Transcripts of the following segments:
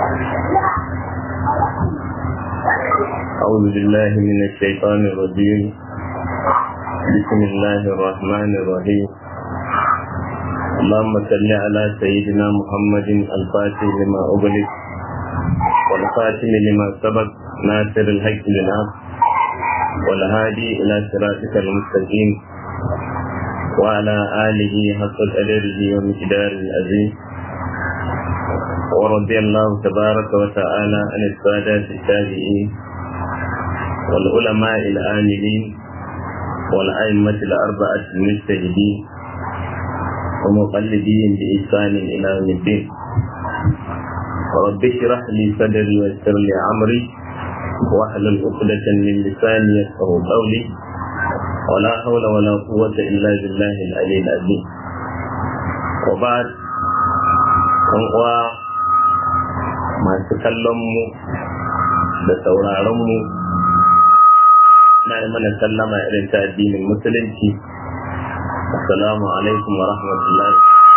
أعوذ بالله من الشيطان الرجيم بسم الله الرحمن الرحيم اللهم صل على سيدنا محمد الفاتح لما أغلق والخاتم لما سبق ناصر الحق بالحق والهادي إلى صراطك المستقيم وعلى آله حق قدره ومقدار العظيم ورضي الله تبارك وتعالى عن السادات التابعين والعلماء العاملين والأئمة الأربعة المجتهدين ومقلدين بإحسان إلى يوم الدين رب اشرح لي صدري ويسر لي أمري واحلل عقدة من لساني يفقه قولي ولا حول ولا قوة إلا بالله العلي العظيم وبعد uwa masu kallonmu da sauraronmu na yi mana sallama irin ta addinin musulunci assalamu alaikum wa rahmatullahi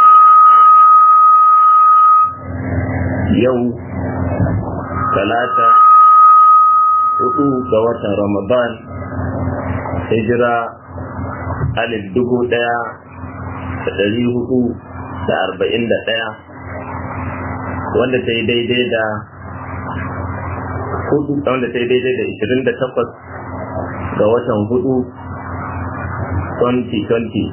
yau talata hudu ga watan ramadan hijira alif dubu daya da dari hudu da arba'in da daya wanda ta yi daidai da hudu wanda ta yi daidai da ishirin da takwas ga watan hudu 2020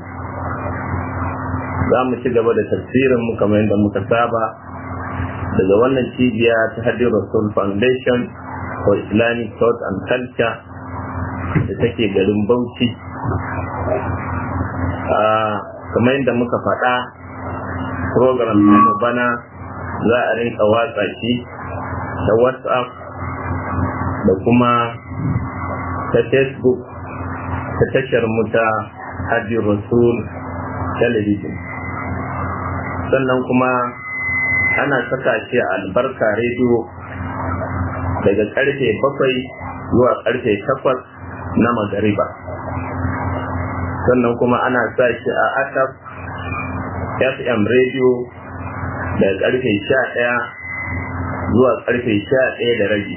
za mu ci gaba da tafsirin mu kamar yadda muka saba daga wannan cibiya ta hadi rasul foundation for islamic thought and culture da take garin bauchi kamar yadda muka faɗa program mu bana za a rinka watsa shi ta whatsapp da kuma ta facebook ta tashar mu ta hajji rasul television sannan kuma ana saka shi a albarka rediyo daga karfe bakwai zuwa karfe takwas na magariba sannan kuma ana sa shi a atap fm radio daga karfe sha ɗaya zuwa karfe sha ɗaya da rabi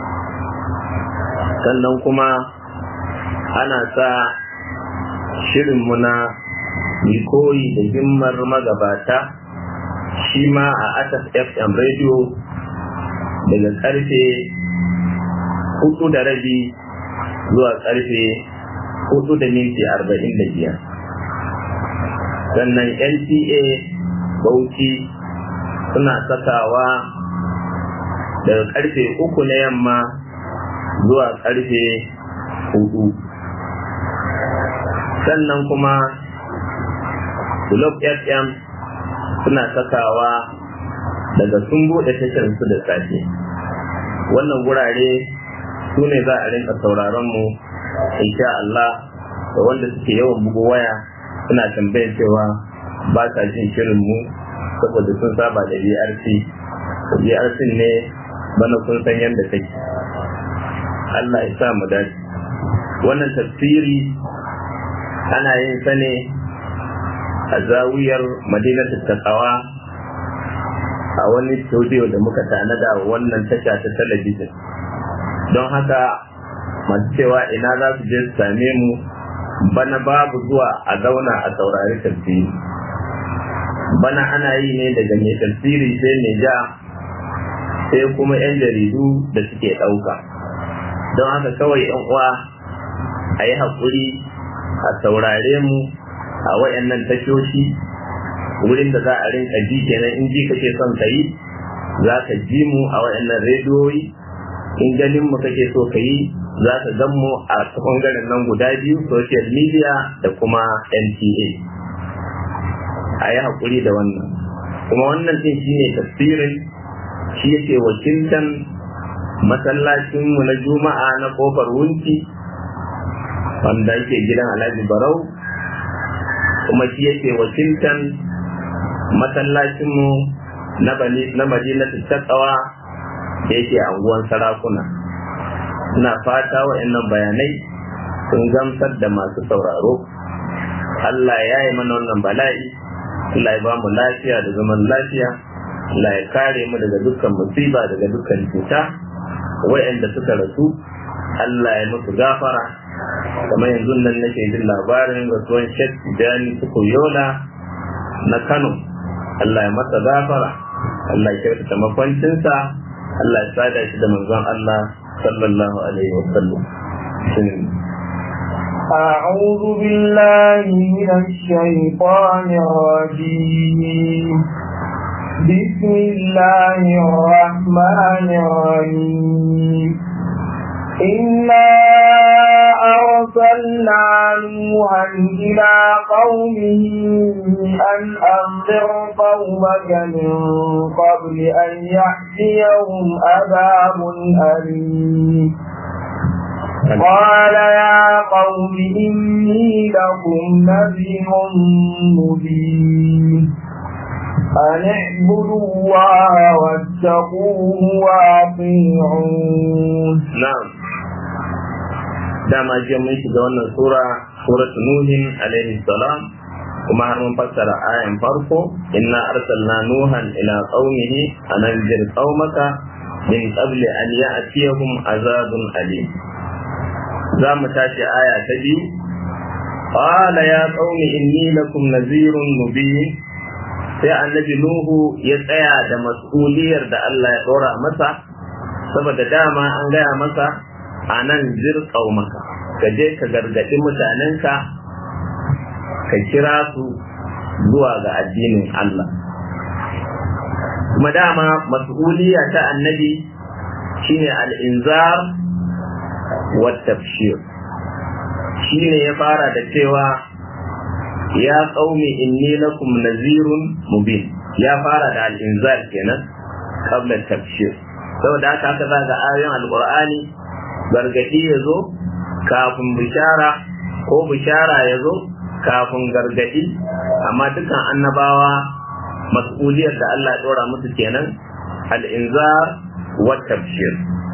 sannan kuma ana sa shirinmu na koyi da himmar magabata shi ma a atas fm radio daga karfe hudu da rabi zuwa karfe hudu da minti arba'in da biyar sannan nta bauchi suna sakawa daga karfe uku na yamma zuwa karfe hudu sannan kuma Glob FM suna sakawa daga sun buɗe tasharsu da safe wannan gurare su ne za a rinka sauraron mu insha Allah da wanda suke yawan bugu waya suna tambayar cewa ba sa jin shirin mu saboda sun saba da BRC BRC ne bana kun san yadda take Allah ya sa mu dace wannan tafsiri ana yin sa ne a zawiyar madinatu takawa a wani studio da muka tanada wannan tasha ta talabijin don haka masu cewa ina za su je su same mu bana babu zuwa a zauna a saurari tafsiri bana ana yi ne daga mai tafsiri sai mai ja sai kuma 'yan jaridu da suke ɗauka don haka kawai 'yan uwa a yi haƙuri a saurare mu a wayannan tashoshi wurin da za a rinka ji kenan in ji kake son ka yi za ka ji mu a wayannan rediyoyi in ganin mu kake so ka yi za ka gan mu a bangaren nan guda biyu social media da kuma nta a yi haƙuri da wannan kuma wannan din shine tafsirin shi yake wakiltan masallacinmu na juma'a na kofar wunci wanda yake gidan alhaji barau kuma shi yake wakiltan masallacinmu na madinatu takawa da yake anguwan sarakuna ina fata wa'annan bayanai sun gamsar da masu sauraro Allah ya yi mana wannan bala'i Allah ya ba mu lafiya da zaman lafiya Allah ya kare mu daga dukkan musiba daga dukkan cuta wa'anda suka rasu Allah ya musu gafara kamar yanzu nan nake jin labarin rasuwan Sheikh Tijani Yola na Kano Allah ya masa gafara Allah ya kyautata makwancinsa Allah ya sada shi da manzon Allah sallallahu alaihi wa sallam أعوذ بالله من الشيطان الرجيم بسم الله الرحمن الرحيم إنا أرسلنا نوحا إلى قومه أن أنذر قومك من قبل أن يأتيهم عذاب أليم قال يا قوم إني لكم نذير مبين أن اعبدوا الله واتقوه وأطيعون نعم dama jiya mun shiga wannan sura suratu nuhin alaihi salam kuma har mun fassara ayan farko inna arsalna nuhan ila qaumihi an anzir qaumaka min qabli an ya'tiyahum azabun alim za mu tashi aya ta biyu qala ya qaumi inni lakum nazirun mubin sai annabi nuhu ya tsaya da mas'uliyar da Allah ya dora masa saboda dama an gaya masa a nan zirƙau maka ka je ka gargaɗi mutanenka ka kira su zuwa ga addinin Allah kuma dama mas'uliya ta annabi shine al'inzar wa tafshir shine ya fara da cewa ya qaumi inni lakum nazirun mubin ya fara da al'inzar kenan qabla tafshir saboda haka aka zaga ayoyin alqur'ani gargadi ya zo kafin bishara ko bishara ya zo kafin gargadi amma dukkan annabawa mas'uliyar da Allah ya dora musu kenan al'inzar wa tafshir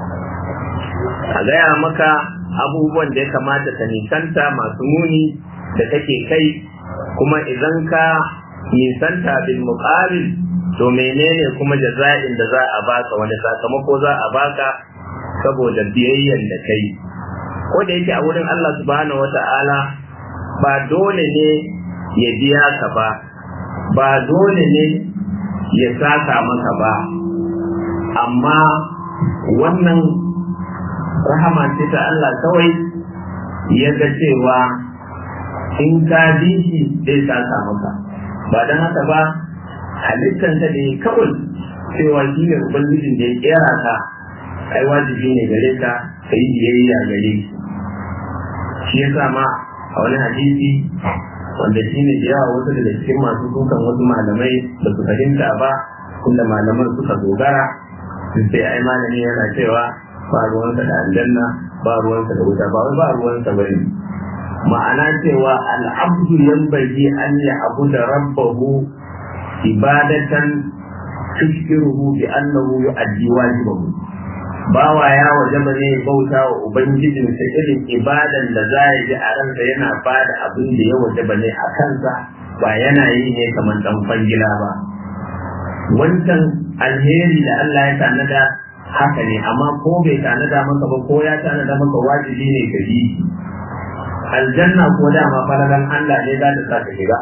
a gaya maka abubuwan da ya kamata ka nisanta masu muni da kake kai kuma idan ka nisanta bil muqabil to menene kuma jaza'in da za a baka wani sakamako za a baka saboda biyayyan da kai ko da yake a wurin Allah subhanahu wata'ala ba dole ne ya biya ka ba ba dole ne ya saka maka ba amma wannan rahama ce ta Allah kawai ya ga cewa in ka bi shi zai saka maka ba don haka ba halittanta ne kawai cewa shi ne ubangijin da ya kera ka ai wajibi ne gare ka ka yi biyayya gare shi shi ya sa ma a wani hadisi wanda shi ne da yawa wasu daga cikin masu dukan wasu malamai ba su fahimta ba inda malaman suka dogara sai ai malami yana cewa ba ruwansa da aljanna ba ruwansa da wuta ba wai ba ruwansa ba ne ma'ana cewa al'abdu yanbaghi an ya abu da rabbahu ibadatan tushkiruhu bi annahu yu'addi wajibahu bawa ya wajaba ne bauta wa ubangijinsa irin ibadan da za ya ji a ransa yana bada abin da ya wajaba ne a kansa ba yana yi ne kamar dan kwangila ba wancan alheri da Allah ya tanada haka ne amma ko bai tanada maka ba ko ya tanada maka wajibi ne ka bi aljanna ko dama falalan Allah ne za ta sa ka shiga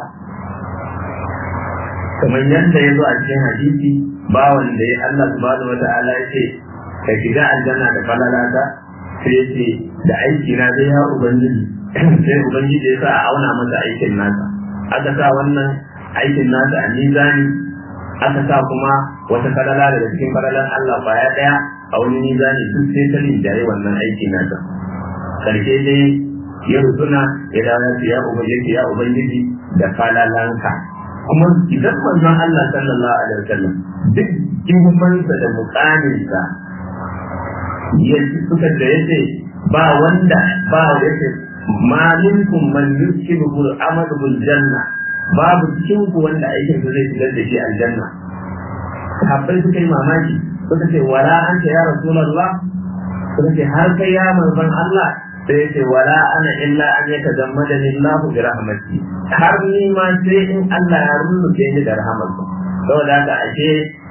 kamar yadda ya zo a cikin hadisi bawan da ya Allah subhanahu wa ta'ala ya ce ka shiga aljanna da falalata sai ya ce da aiki na zai ya ubangiji sai ubangiji ya sa a auna masa aikin nasa aka sa wannan aikin nasa a mizani aka sa kuma wata falala daga cikin falalan Allah baya daya a wani mizani duk sai ta rinjaye wannan aikin nasa karshe dai ya rutuna ya dawo ya ubangiji ya ubangiji da falalanka kuma idan manzon Allah sallallahu alaihi wasallam duk girmansa da mukaminsa ya suka da yace ba wanda ba yace ma minkum man yusibu al-amalu bil janna babu cikin ku wanda aikin sa zai shigar da shi aljanna sahabbai suka yi mamaki suka ce wala anta ya rasulullah suka ce har kai ya manzon Allah sai ya ce wala ana illa an ya tazammada lillahu bi rahmati har ni ma sai in Allah ya rubuce ni da rahmatsa saboda haka ashe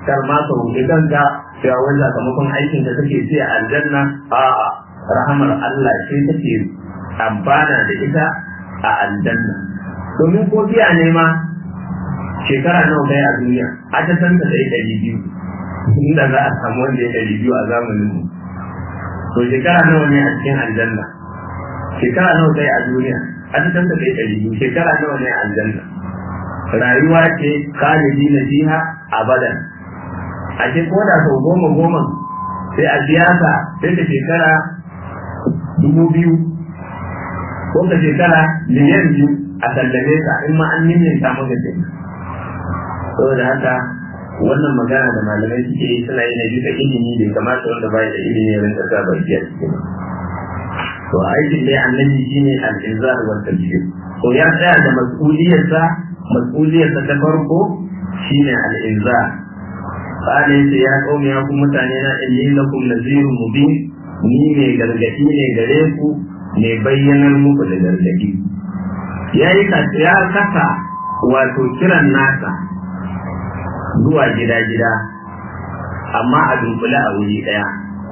kar ma ka roƙi kanka cewa wani sakamakon aikin da kake ce a aljanna a'a rahamar Allah ce take amfana da ita a aljanna domin ko biya ne ma shekara nawa kai a duniya a ta san ta dai ɗari biyu inda za a samu wanda ya ɗari biyu a zamanin mu to shekara nawa ne a cikin aljanna shekara nawa kai a duniya a ta san ta dai ɗari biyu shekara nawa ne a aljanna rayuwa ce khalidi na fiha abadan a ce ko da sau goma goma sai a biya ka sai ka shekara dubu biyu ko ka shekara miliyan biyu a sallame ka in ma an ninninka maka ce saboda haka wannan magana da malamai suke yi suna yi na bisa ilimi bai kamata wanda bai da ilimi ya rinka sa baki a cikin to aikin dai annabi shine al-inzar wa tabshir to ya tsaya da mas'uliyarsa mas'uliyarsa ta farko shine al-inzar qala yace ya qaumi ya ku mutane na inni lakum nazirun mubin ni ne gargadi ne gare ku ne bayyanar muku da gargadi yayi ka ya kasa wato kiran nasa zuwa gida-gida amma a dunkule a wuri ɗaya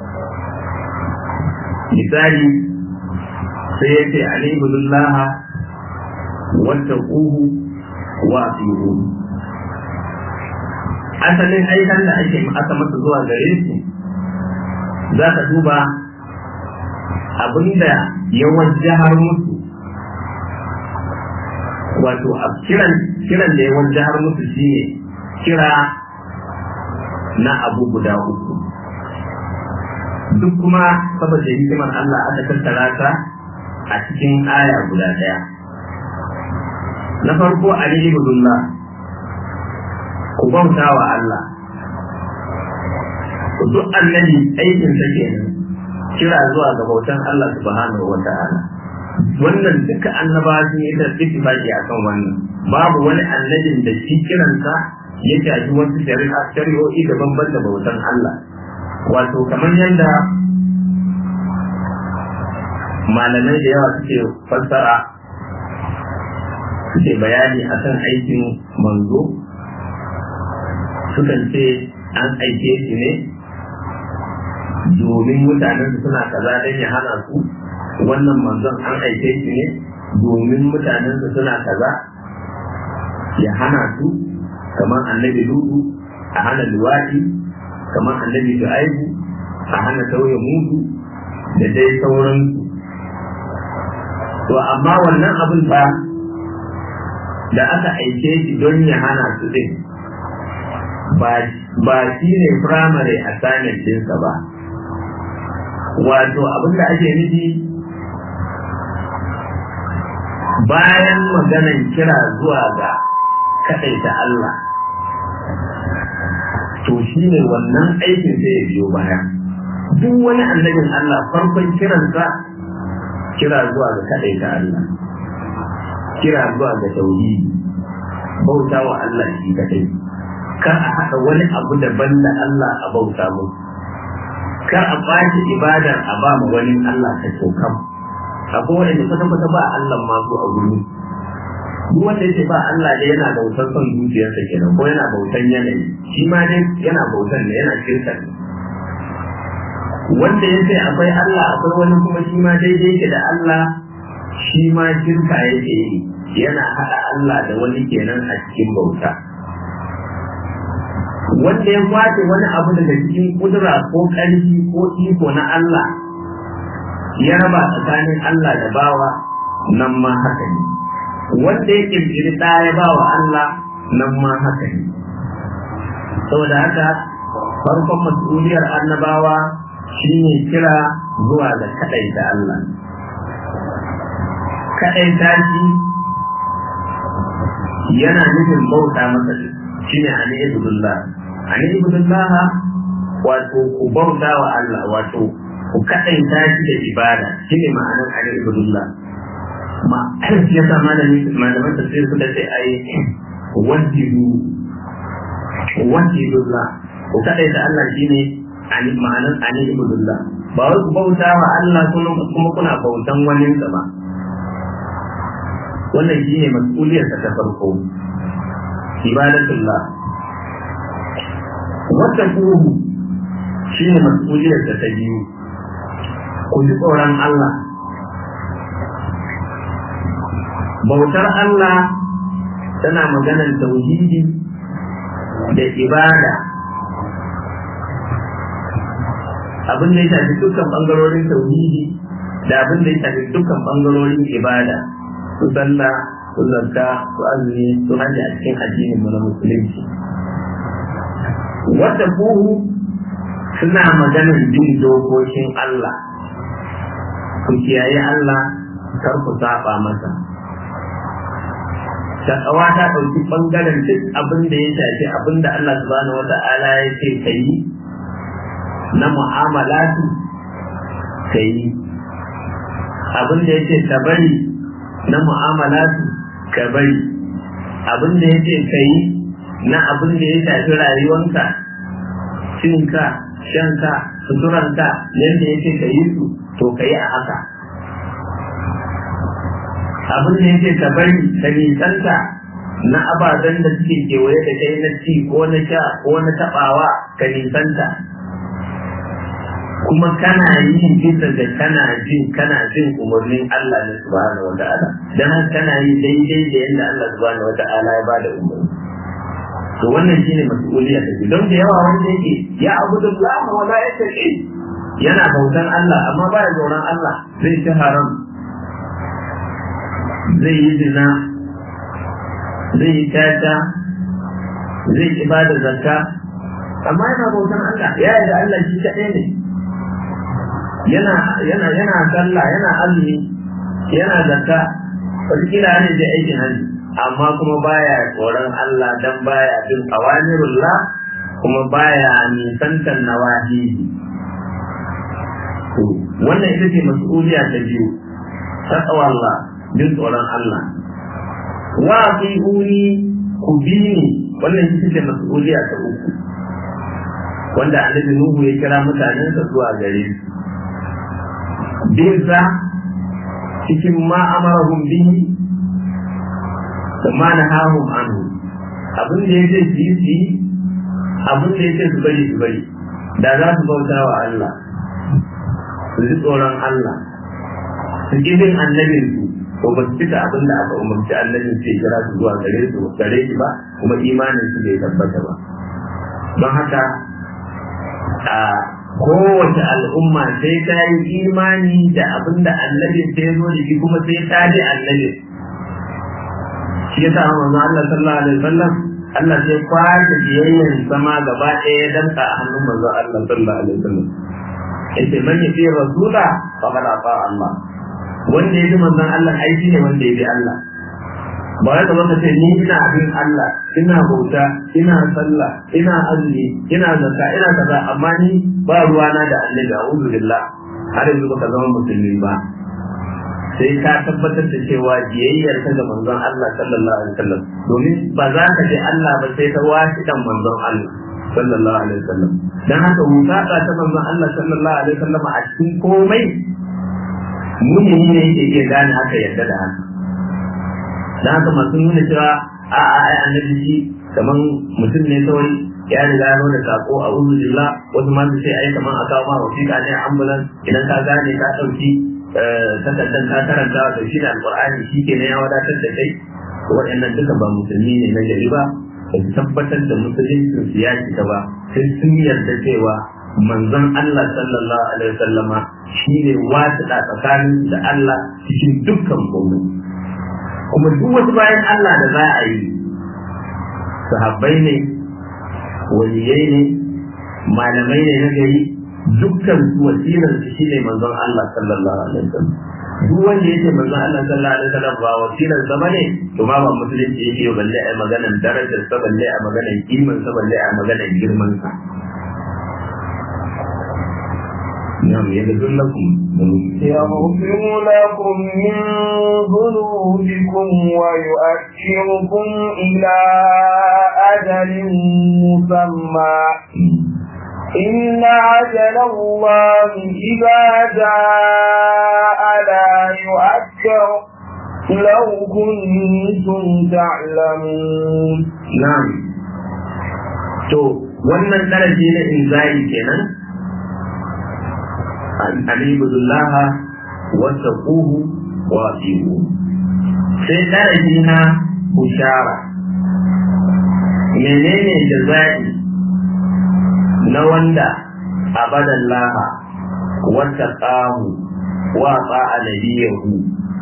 misali sai ya ce alibudullah wata ƙuhu wa fihu asalin aikan da ake aka masa zuwa gare su za ka duba abinda ya wajahar musu wato a kiran da ya wajahar musu shine kira na abu guda uku duk kuma saboda hikimar Allah aka tattara ta a cikin aya guda ɗaya na farko alihi budullah ku bauta wa Allah duk annabi aikin sa kenan kira zuwa ga bautan Allah subhanahu wa ta'ala wannan duka annabawa sun yi da ittifaqi akan wannan babu wani annabin da shi kiransa ya shafi wasu shari'a shari'o'i daban da bautan Allah wato kamar yadda malamai da yawa suke fassara suke bayani akan aikin manzo sukan ce an aike shi ne domin mutanen suna kaza don ya hana su wannan manzon an aike shi ne domin mutanen suna kaza ya hana su kamar annabi ludu a hana luwaɗi kamar annabi shu'aibu a hana sauya mudu da dai sauransu to amma wannan abin ba da aka aike shi don ya hana su din ba shi ne firamare a sanin dinsa ba wato abin da ake nufi bayan maganan kira zuwa ga kaɗaita Allah to shi ne wannan aikin sai ya biyo baya duk wani annabin Allah farkon kiransa kira zuwa ga kaɗaita Allah kira zuwa ga tauhidi bauta wa Allah shi kaɗai kar a haɗa wani abu daban da Allah a bauta musu kar a ɓaci ibadar a ba mu wani Allah ta kam akwai wanda kwata-kwata ba Allah ma su a guri duk wanda yake ba Allah dai yana bautar son zuciyarsa kenan ko yana bautan yanayi shi ma dai yana bautan ne yana shirka ne wanda ya ce akwai Allah akwai wani kuma shi ma daidai yake da Allah shi ma shirka yake yi yana haɗa Allah da wani kenan a cikin bauta wanda ya kwace wani abu daga cikin kudura ko ƙarfi ko iko na Allah ya raba tsakanin Allah da bawa nan ma haka ne wanda ya kirkiri ɗa ya ba wa Allah nan ma haka ne saboda haka farkon mas'uliyar annabawa shine kira zuwa ga kaɗaita Allah kaɗaita shi yana nufin bauta masa shine ani ibudullah ani ibudullah wato ku bauta wa Allah wato ku kaɗaita shi da ibada shine ma'anar ani ibudullah ma ya sa malaman tafsir suka ce ai wajibu wajibullah ku kaɗaita Allah shine ani ma'anar ani ibudullah ba wai ku bauta wa Allah kuma kuna bautan waninsa ba wannan shine mas'uliyar ta farko ibadatullah wata kuhu shi ne mas'uliyar da ta biyu ku ji tsoron Allah bautar Allah tana maganar tauhidi da ibada abin da ya shafi dukkan bangarorin tauhidi da abin da ya shafi dukkan bangarorin ibada su sallah su zakka su azumi su hajji a cikin addinin mu na musulunci wata buhu suna maganar bin dokokin Allah ku kiyaye Allah kar ku saba masa takawa ta ɗauki ɓangaren duk abin da ya shafi abin da Allah subhanahu wa ta'ala ya ce ka yi na mu'amalatu ka yi abin da ya ce ka bari na mu'amalatu ka bari abin da ya ce ka yi na abin da ya shafi rayuwanka cinka shanka suturanka yadda ya ce ka yi su to ka yi a haka abin da yake ka bari ka nisanta na ababen da suke kewaye da kai na ci ko na sha ko na tabawa ka nisanta kuma kana yi bisa da kana jin kana jin umarnin Allah ne subhanahu wa ta'ala dan haka kana yi daidai da yadda Allah subhanahu wa ta'ala ya bada umarni to wannan shine mas'uliyar da don da yawa wanda yake ya abudullah wa la yataqi yana bautan Allah amma ba ya tsoron Allah zai ci haram zai yi zina zai yi tata zai ki bada zakka amma yana bautan Allah ya yi da Allah shi kaɗai ne yana yana yana sallah yana azumi yana zakka wataƙila ne da aikin hajji amma kuma baya tsoron Allah dan baya bin awamirullah kuma baya nisantar nawahihi wannan ita ce mas'uliya ta biyu taqwa Allah bin tsoron Allah wa uni ku bi ni wannan ita ce mas'uliya ta uku wanda annabi Nuhu ya kira mutanensa zuwa gare su binsa cikin ma amarahum bihi da ma nahahum anhu abin da yake su yi su yi abin da yake su bari su bari da za su bauta wa Allah su ji tsoron Allah su ƙi bin annabin su ko ba su cika abin da aka umarci annabin su ya kira su zuwa gare su gare shi ba kuma imanin su bai tabbata ba don haka a kowace al'umma sai ta yi imani da abin da annabin ta ya zo da shi kuma sai ta ji annabin shi yasa manzo Allah sallallahu alaihi wasallam Allah sai kwace biyayyan sama gaba ɗaya ya danka a hannun manzo Allah sallallahu alaihi wasallam yace man yafi rasula faqad ata Allah wanda ya bi manzon Allah aiki ne wanda ya bi Allah ba wai kamar ka ce ni ina bin Allah ina bauta ina sallah ina azumi ina zakka ina kaza amma ni ba ruwana da annabi a'udhu billah har yanzu baka zama musulmi ba sai ka tabbatar da cewa biyayyar ka ga manzon Allah sallallahu alaihi wasallam domin ba za ka je Allah ba sai ta washi kan manzon Allah sallallahu alaihi wasallam dan haka mutaka ta manzon Allah sallallahu alaihi wasallam a cikin komai mumini ne yake iya gane haka yadda da haka dan haka masu nuna cewa a a ai annabi shi kaman mutum ne kawai ya riga ya da sako a uzulillah wasu ma su ce ai kaman a kawo ma wasiƙa ne ambulan idan ka gane ka ɗauki takardar ka karanta da shi da alƙur'ani shi ke ya wadatar da kai waɗannan duka ba musulmi ne na gari ba ba su tabbatar da musulunci su ya ta ba sai sun yarda cewa manzon Allah sallallahu alaihi wasallama shi ne wasiɗa tsakanin da Allah cikin dukkan komai kuma duk wasu bayan Allah da za a yi sahabbai ne waliyai ne malamai ne na gari dukkan su wasilar su shine manzon Allah sallallahu alaihi wasallam duk wanda yake manzon Allah sallallahu alaihi wasallam ba wasilar sa bane to ma ba musulunci yake yau balle ai maganar darajar sa balle ai maganar kiman sa balle ai maganar girman sa نعم يغفر لكم يغفر لكم من ذنوبكم ويؤخركم إلى أجل مسمى إن أجل الله إذا جاء لا يؤخر لو كنتم تعلمون نعم to wannan daraji na inzali kenan an ibudullaha wata kuhu wa fihu sai daraji na bushara menene jaza'i na wanda abadan laha wata ƙahu wa tsa'a nabiyahu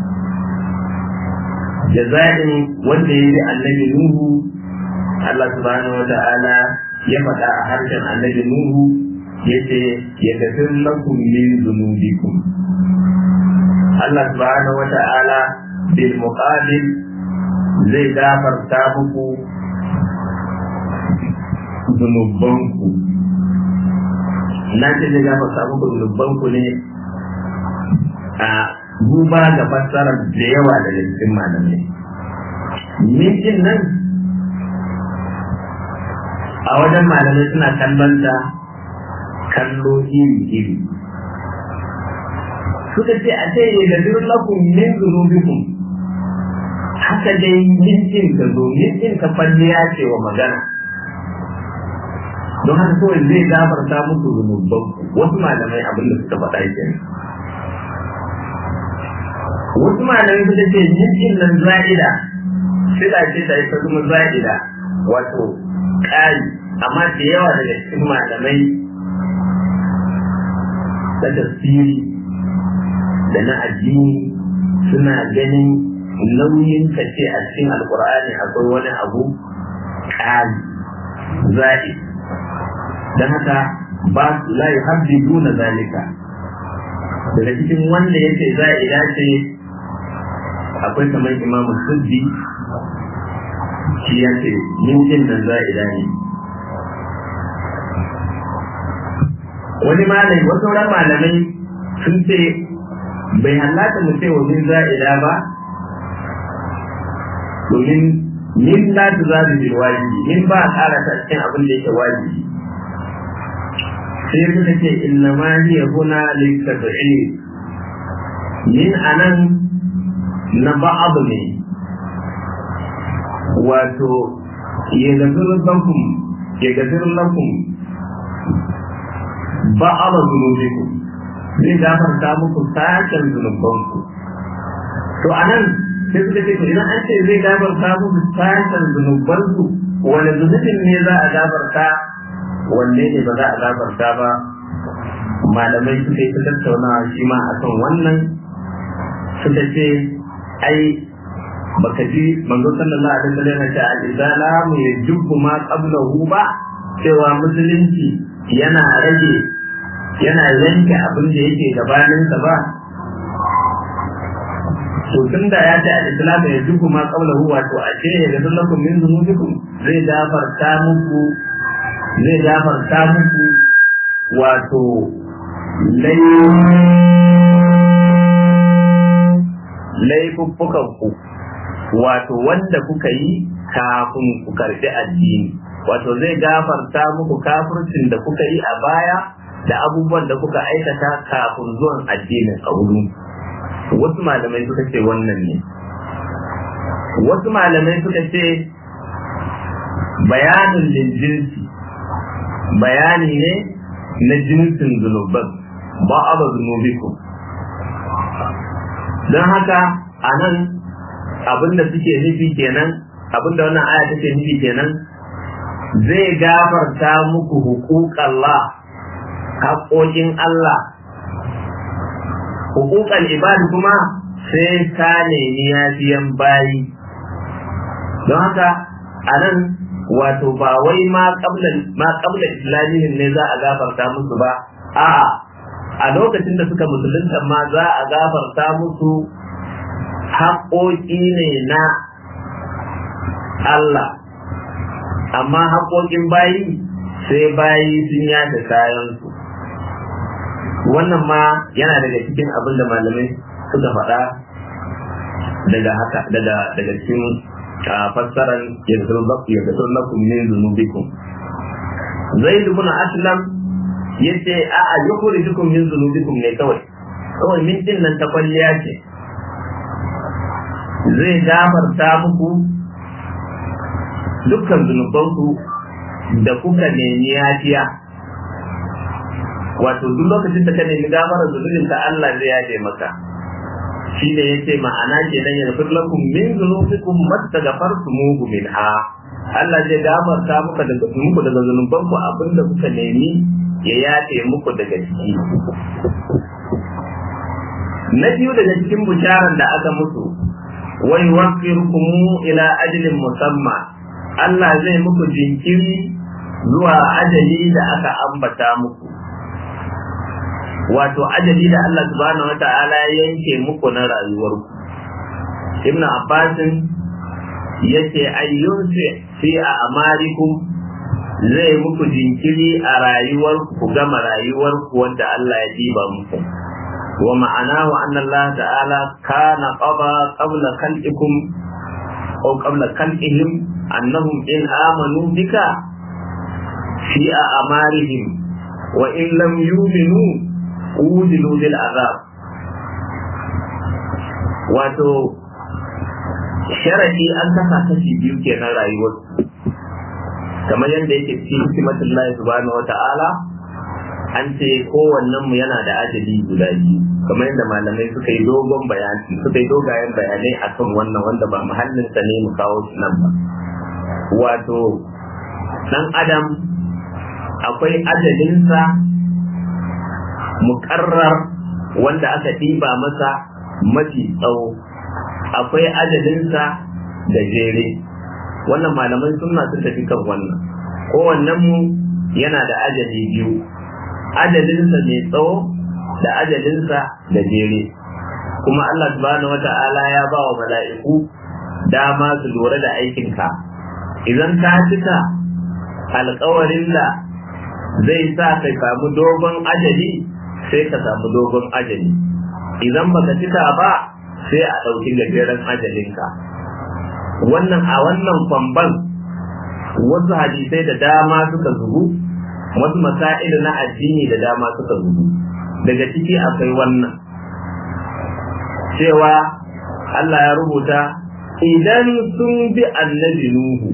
jaza'in wanda ya bi annabi nuhu Allah subhanahu wa ta'ala ya faɗa a harshen annabi nuhu yace ya gafir lakum min dhunubikum Allah subhanahu wa ta'ala bil muqabil zai gafarta muku zunubanku na ce zai gafarta muku zunubanku ne a duba ga fassarar da yawa daga cikin malamai mijin nan a wajen malamai suna kallon ta kallo iri-iri suka ce a ce ya da duk lakum min zunubikum haka dai mijin ka zo mijin ka kwalliya ce wa magana don haka kawai zai gafarta muku zunuban wasu malamai abin da suka faɗa kenan wasu malamai suka ce mijin nan za'ida sila ce da ita kuma za'ida wato ƙari amma da yawa daga cikin malamai da tafsiri da na addini suna ganin nauyin ka ce a cikin alkur'ani akwai wani abu ƙari za'i don haka ba la yuhabbidu na zalika daga cikin wanda yake za'ida ce akwai kamar imamu suddi shi ya ce min nan za'ida ne wani malami wasu sauran malamai sun ce bai hallata mu ce wa min za'ida ba domin min la tu za bil wajibi min ba a ƙara ta cikin abin da yake wajibi sai suka ce inna ma hiya huna litab'i min anan na ba'd ne wato ya gafiru lakum ya gafiru lakum ba'd zunubikum zai gafarta muku sashen zunubanku to anan sai suka ce idan an ce zai gafarta muku sashen zunubanku wani zunubin ne za a gafarta wanne ne ba za a gafarta ba malamai suka yi ta tattaunawa shi ma a kan wannan suka ce ai baka ji manzo sallallahu alaihi wasallam ya ce al-izala mu yajibu ma qablahu ba cewa musulunci yana rage yana yanke abin da yake gabaninsa ba to tun da ya ce al-islam ya duku ma qablahu wato a ce ya ga lakum min dhunubikum zai gafarta muku zai gafarta muku wato laifuffukan ku wato wanda kuka yi kafin ku karbi addini wato zai gafarta muku kafircin da kuka yi a baya da abubuwan da kuka aikata kafin zuwan addinin a wurin wasu malamai suka ce wannan ne wasu malamai suka ce bayanin jinsi bayani ne na jinsin zunuban ba a ba zunubiku don haka a nan abinda suke nufi kenan abinda wannan aya take nufi kenan zai gafarta muku hukukallah haƙoƙin Allah hukukan ibad kuma sai ka nemi yafiyan bayi don haka a nan wato ba wai ma kabla islamihin ne za a gafarta musu ba a'a a lokacin da suka musulunta ma za a gafarta musu haƙoƙi ne na Allah amma haƙoƙin bayi sai bayi sun yada kayansu wannan ma yana daga cikin abin da malamai suka faɗa daga haka daga daga cikin fassarar yanzu lakum min zunubikum zaid ibn aslam yace a a yukhrijukum min zunubikum ne kawai kawai min din nan ta kwalliya ce zai gafarta muku dukkan zunubanku da kuka nemi yafiya wato duk lokacin da ka nemi gafarar zunubin ka Allah zai yafe maka shi ne yace ma'ana ke nan yaghfir lakum min dhunubikum mastaghfartumuhu minha Allah zai gafarta muku daga muku daga zunuban ku abinda kuka nemi ya yafe muku daga ciki na biyu daga cikin bisharar da aka musu wa yuwaffirukum ila ajalin musamma Allah zai muku jinkiri zuwa ajali da aka ambata muku wato ajali da Allah subhanahu wata'ala ya yanke muku na rayuwarku Ibn Abbas yace ayyun fi a amarikum zai muku jinkiri a rayuwarku ku gama rayuwarku wanda Allah ya diba muku wa ma'anahu anna Allah ta'ala kana qada qabla khalqikum aw qabla khalqihim annahum in amanu bika fi a amarihim wa in lam yu'minu ujilu bil azab wato sharadi an kasa kashi biyu kenan rayuwar kamar yadda yake cikin hikimatullahi subhanahu wata'ala an ce kowannen mu yana da ajali guda biyu kamar yadda malamai suka yi dogon bayani suka yi dogayen bayanai akan wannan wanda ba muhallin sa ne mu kawo shi nan ba wato dan adam akwai ajalinsa muƙarrar wanda aka ɗiba masa mafi tsawo akwai ajalinsa da jere wannan malaman sunna sun tafi kan wannan kowannen mu yana da ajali biyu ajalinsa mai tsawo da ajalinsa da jere kuma Allah subhanahu wata'ala ya ba wa mala'iku dama su lura da aikinka idan ka cika alkawarin da zai sa ka samu dogon ajali sai ka samu dogon ajali idan baka cika ba sai a ɗauki gajeren ajalinka wannan a wannan kwamban wasu hadisai da dama suka zubu wasu masa'ilu na addini da dama suka zubu daga ciki akwai wannan cewa Allah ya rubuta idan sun bi annabi Nuhu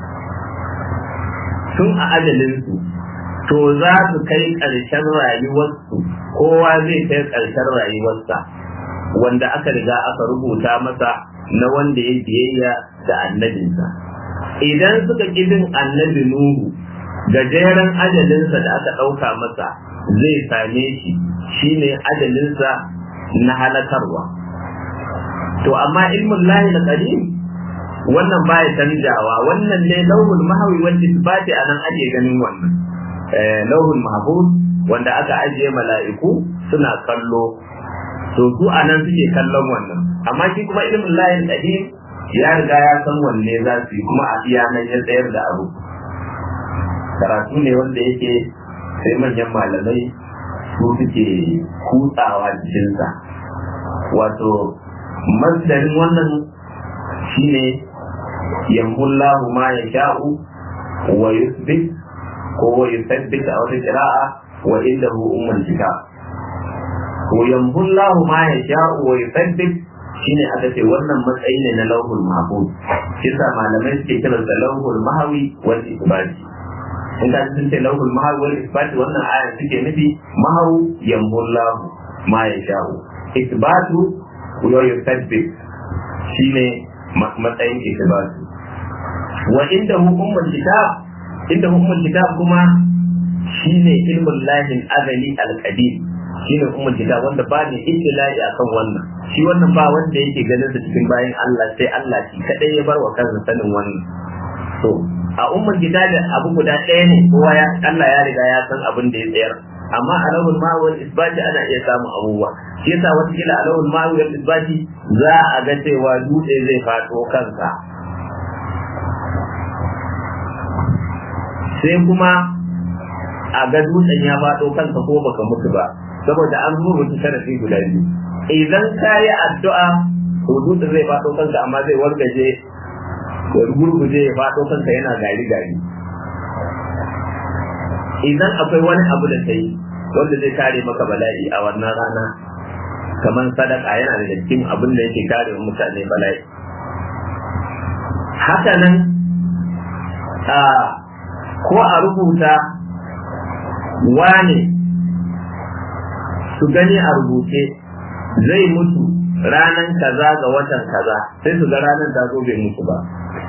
tun a ajalinsu to za su kai ƙarshen rayuwarsu kowa zai kai ƙarshen rayuwarsa wanda aka riga aka rubuta masa na wanda ya biyayya da annabinsa idan suka bin annabi nuhu gajeren ajalinsa da aka ɗauka masa zai same shi shine ajalinsa na halakarwa to amma ilmin lahi na wannan baya canjawa wannan ne lauhul mahawi wanda isbati anan ake ganin wannan lauhul mahfuz wanda aka ajiye mala'iku suna kallo to su anan suke kallon wannan amma shi kuma ilmin layin qadim ya riga ya san wanne za su yi kuma a iya nan ya tsayar da abu karatu ne wanda yake sai manyan malamai su suke kutsawa jikinsa wato masdarin wannan shine yamhullahu ma ya sha'u wa yusbit ko wa yusabbit a wata qira'a wa indahu ummul kitab wa yamhullahu ma ya sha'u wa yusabbit shine aka ce wannan matsayi ne na lauhul mahfuz kisa malamai suke kiran da lauhul mahawi wal isbati in ka sun ce lauhul mahawi wal isbati wannan aya suke nufi mahawu yamhullahu ma ya sha'u isbatu wa yusabbit shine matsayin isbatu wa inda hukumul kitab inda hukumul kitab kuma shine ilmul lahin azali al-qadim shine hukumul kitab wanda ba ne ittila'i akan wannan shi wannan ba wanda yake ganin sa cikin bayan Allah sai Allah shi kadai ya bar wa kansa sanin wannan to a ummul kitab abu guda ɗaya ne kowa ya Allah ya riga ya san abin da ya tsayar amma a lawul ma'awal isbati ana iya samun abubuwa shi yasa wata kila a lawul ma'awal isbati za a ga cewa dutse zai faɗo kansa sai kuma a ga dutsen ya faɗo kansa ko baka mutu ba saboda an rubuta sharafi guda biyu idan ka yi addu'a to dutsen zai faɗo kanka amma zai wargaje ya gurguje ya faɗo kanka yana gari gari idan akwai wani abu da ta yi wanda zai kare maka bala'i a wannan rana kamar sadaka yana da cikin abin da yake kare mutane bala'i haka nan ko a rubuta wane su gani a rubuce zai mutu ranan kaza ga watan kaza sai su ga ranar ta zo bai mutu ba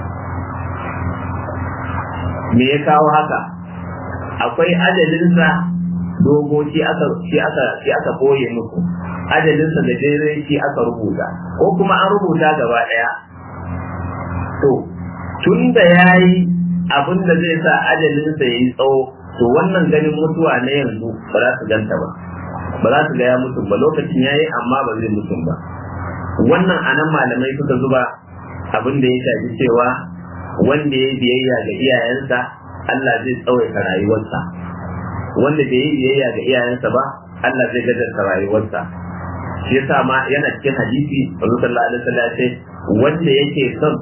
me ya kawo haka akwai ajalinsa dogo shi aka shi aka shi aka boye musu ajalinsa da dare shi aka rubuta ko kuma an rubuta gaba daya to tun da yayi abin da zai sa ajalinsa yayi tsawo to wannan ganin mutuwa na yanzu ba za su ganta ba ba za su ga ya mutum ba lokacin yayi amma ba zai mutum ba wannan anan malamai suka zuba abin da ya shafi cewa wanda ya biyayya ga iyayensa Allah zai tsawaita rayuwarsa wanda bai yi biyayya ga iyayensa ba Allah zai gajarta rayuwarsa shi yasa ma yana cikin hadisi Rasul sallallahu alaihi wasallam ya ce wanda yake son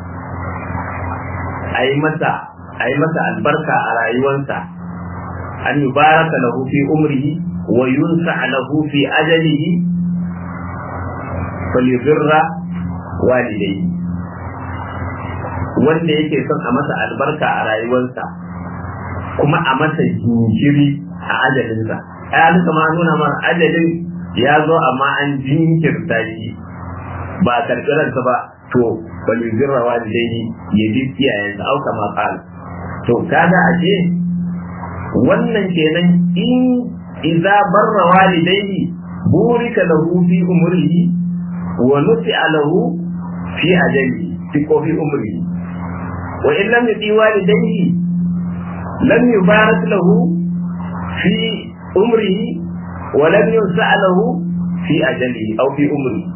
a yi masa a yi masa albarka a rayuwarsa an yubaraka lahu fi umrihi wa yunsa lahu fi ajalihi falyubirra walidayhi wanda yake son a masa albarka a rayuwarsa kuma a masa jinkiri a ajalinsa ya duka ma nuna mana ajalin ya zo amma an jinkirta shi ba a karɓi ransa ba to bali zirra walidai ya bi iyayensa au kama qala to kaga ashe wannan kenan in idza barra walidayhi burika lahu fi umrihi wa nusi'a lahu fi ajalihi fi ko fi umrihi wa in lam yuti walidayhi lam yubarak lahu fi umrihi wa lam yunsa lahu fi ajalihi aw fi umrihi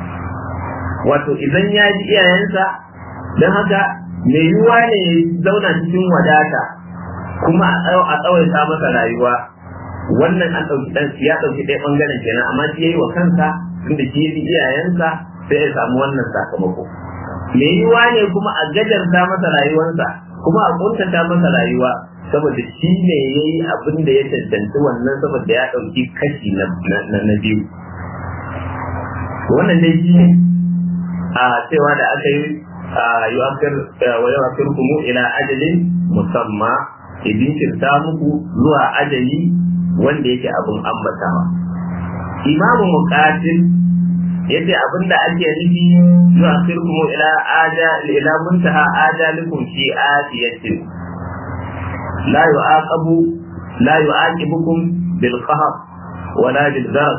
wato idan ya ji iyayensa don haka mai yiwuwa ne ya zauna cikin wadata kuma a tsawaita masa rayuwa wannan an ɗauki ɗan ya ɗauki ɗaya ɓangaren kenan amma shi ya yi wa kansa inda shi ya ji iyayensa sai ya samu wannan sakamako mai yiwuwa ne kuma a gajarta masa rayuwarsa kuma a kuntata masa rayuwa saboda shi ne ya yi abin da ya cancanci wannan saboda ya ɗauki kashi na biyu wannan dai shi ne a cewa da aka yi yu'akkir wa yu'akkirkum ila ajalin musamma idin kirta muku zuwa ajali wanda yake abun ambatawa imamu muqatil yace abinda ake nufi yu'akkirkum ila aja ila muntaha ajalikum fi atiyatin la yu'aqabu la yu'aqibukum bil qahr wala bil darb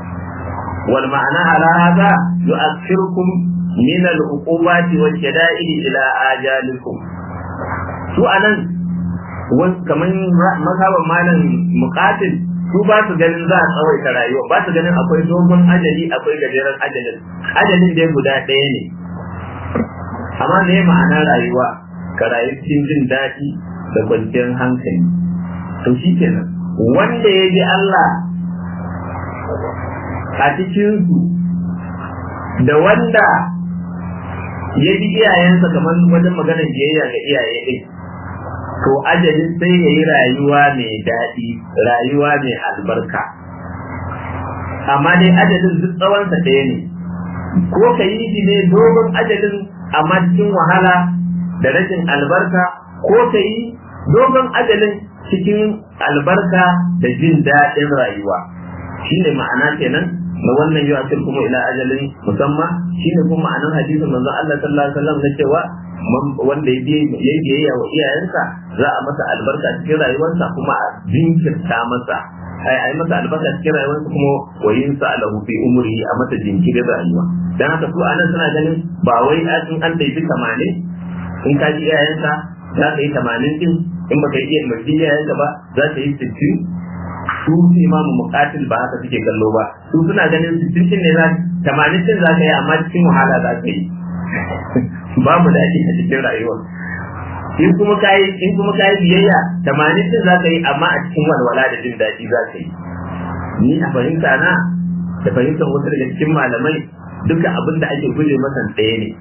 والمعنى على هذا يؤخركم من العقوبات والشدائد إلى آجالكم su anan kamar mazhaban malam muqatil su ba su ganin za a tsawaita rayuwa ba su ganin akwai dogon ajali akwai gajeren ajalin ajalin dai guda ɗaya ne amma me ma'ana rayuwa ka rayu cikin jin daɗi da kwanciyar hankali to shi kenan wanda ya ji Allah a cikinsu da wanda ya bi iyayensa kamar wajen maganar biyayya ga iyaye ɗin to ajalin sai ya yi rayuwa mai daɗi rayuwa mai albarka amma dai ajalin duk tsawonsa ɗaya ne ko ka yi shi ne dogon ajalin amma cikin wahala da rashin albarka ko ka yi dogon ajalin cikin albarka da jin daɗin rayuwa shine ma'ana kenan na wannan yau akil kuma ila ajalin musamman shine kuma ma'anar hadisin manzon Allah sallallahu alaihi wasallam na cewa wanda ya biyayya wa iyayensa za a masa albarka cikin rayuwarsa kuma a jinkirta masa ai ai masa albarka cikin rayuwarsa kuma wa yin sa lahu fi umri a masa jinkirin rayuwa dan haka su anan suna ganin ba wai in an daifi 80 in ka ji iyayensa za ka yi 80 din in baka yi iya mai iyayenka ba za ka yi 60 su imamu muqatil ba haka suke kallo ba su suna ganin sittin ne za tamanin din za ka yi amma cikin wahala za ka yi babu daɗi a cikin rayuwa in kuma kayi in kuma kayi biyayya tamanin din za ka yi amma a cikin walwala da jin daɗi za ka yi ni a fahimta na da fahimtar wasu daga cikin malamai duka abin da ake guje masa ɗaya ne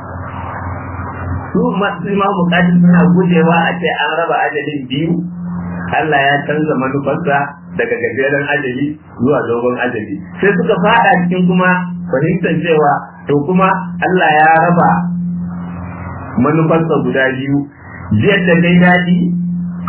su masu imamu muqatil suna gujewa a ce an raba ajalin biyu Allah ya canza manufarsa daga gajeren ajali zuwa dogon ajali sai suka fada cikin kuma fahimtar cewa to kuma Allah ya raba manufarsa guda biyu jiyar da kai daɗi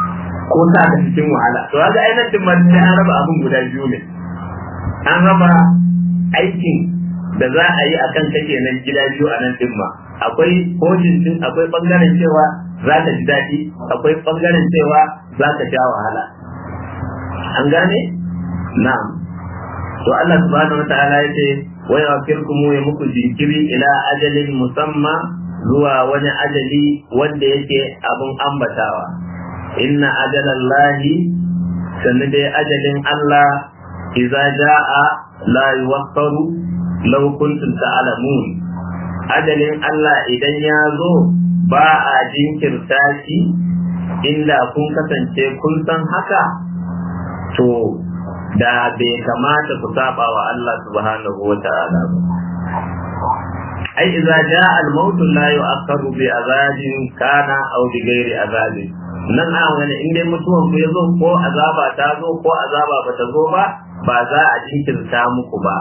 ko sa ka cikin wahala to ga ainihin ma sai an raba abin guda biyu ne an raba aikin da za a yi akan kake nan gida biyu a nan din ma akwai hojin din akwai bangaren cewa za ka ji daɗi akwai bangaren cewa za ka sha wahala an gane na'am to Allah subhanahu wataala yace wa yafirkum ya muku jinkiri ila ajalin musamma zuwa wani ajali wanda yake abun ambatawa inna ajalallahi sannan dai ajalin Allah idza jaa la yuwaffaru law kuntum ta'lamun ajalin Allah idan ya zo ba a jinkirta shi inda kun kasance kun san haka to da bai kamata ku saba wa Allah subhanahu wa ta'ala ba ai idza jaa al-maut la yu'akhkharu bi azabin kana aw bi ghairi azabin nan a wani in dai mutuwan ku yazo ko azaba ta zo ko azaba ba ta zo ba ba za a jinkirta muku ba